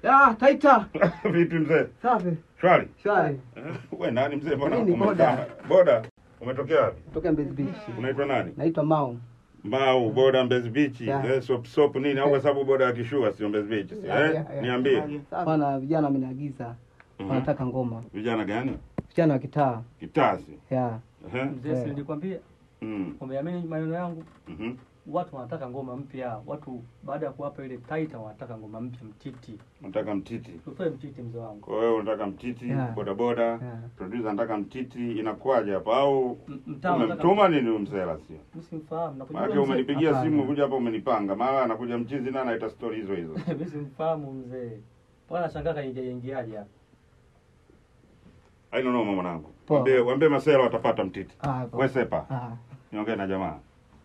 Ya, Taita. Vipi mzee? Safi. Shwari. Shwari. Eh, Wewe nani mzee? Mbona Mimi ni umekaa- boda. Boda. Umetokea wapi? Kutoka Mbezi Beach. Unaitwa nani? Naitwa Mao. Mbao, boda Mbezi Beach. Yeah. Eh, sop sop nini? Au kwa sababu boda ya kishua sio Mbezi Beach. si, Yeah, Eh? yeah, yeah. Niambie. Bana vijana wameniagiza. Mhm. Wanataka ngoma. Vijana gani? Vijana wa kitaa. Kitasi. Ya. Eh? Mzee, si nilikwambia Mm. umeamini maneno yangu. Mhm. Watu wanataka ngoma mpya. Watu baada ya kuwapa ile Taita wanataka ngoma mpya, mtiti. Unataka mtiti. Tutoe mtiti, mzee wangu. Kwa hiyo unataka mtiti, Yeah. boda boda. Yeah. Producer anataka mtiti, inakuwaje hapa au M- Mtaa unataka umemtuma nini huyu mzela sio? mimi simfahamu. Nakujua Maana mzee. umenipigia Hapana. simu kuja hapa umenipanga. Mara anakuja mchizi na anaita story hizo hizo. Mimi simfahamu mzee. Bwana shangaa kaingia ingiaje hapa. Haina noma mwanangu. Poa. Waambie waambie masela watapata mtiti. Ah, Wewe sepa. Ah. Niongee na jamaa.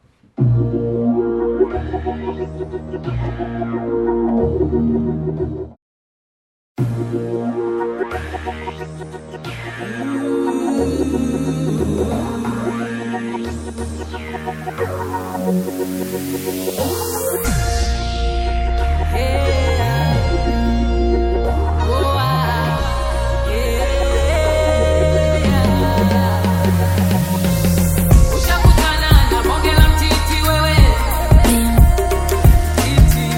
Ushakutana na bonge la mtiti wewe. Titi.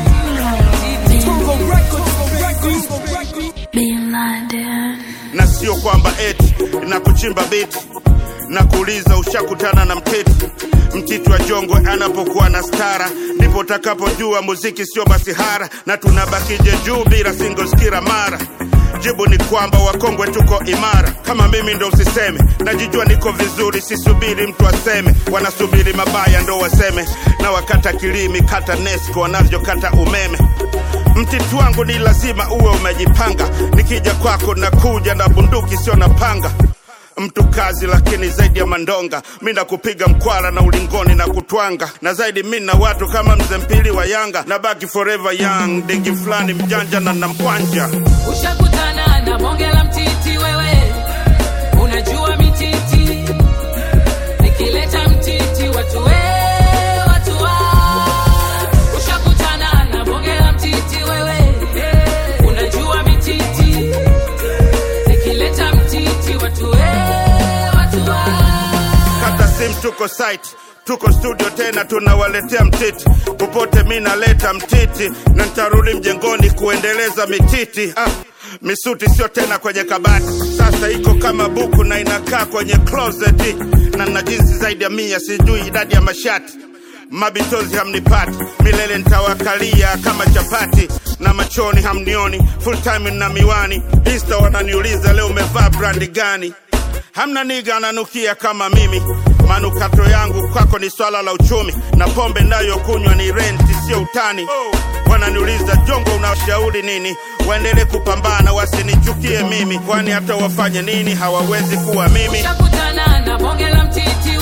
na sio kwamba eti na kuchimba beti na kuuliza ushakutana na mteti mtiti wa jongwe anapokuwa na stara ndipo utakapojua muziki sio masihara na tunabakije juu bila singles kila mara jibu ni kwamba wakongwe tuko imara kama mimi ndo usiseme najijua niko vizuri sisubiri mtu aseme wanasubiri mabaya ndo waseme na wakata kilimi kata nesco wanavyokata umeme mtiti wangu ni lazima uwe umejipanga nikija kwako nakuja na bunduki sio na panga mtu kazi lakini zaidi ya mandonga mi nakupiga mkwara na ulingoni na kutwanga na zaidi mi na watu kama mzee mpili wa yanga na baki forever young dingi fulani mjanja na namkwanja Ushakutana na bonge la mtiti wewe. Unajua mititi. Nikileta mtiti watu we, watu wa. Ushakutana na bonge la mtiti wewe. Unajua mititi. Nikileta mtiti watu we, watu wa. kata sim tuko site tuko studio tena tunawaletea mtiti popote mi naleta mtiti na ntarudi mjengoni kuendeleza mititi ah, misuti sio tena kwenye kabati sasa iko kama buku na inakaa kwenye closet na na jinsi zaidi ya mia sijui idadi ya mashati mabitozi hamnipati milele ntawakalia kama chapati na machoni hamnioni full time na miwani insta wananiuliza leo umevaa brandi gani hamna niga ananukia kama mimi manukato yangu kwako ni swala la uchumi na pombe nayokunywa ni renti sio utani wananiuliza jongo unashauri nini waendelee kupambana wasinichukie mimi kwani hata wafanye nini hawawezi kuwa mimi Ushakutana na bonge la mtiti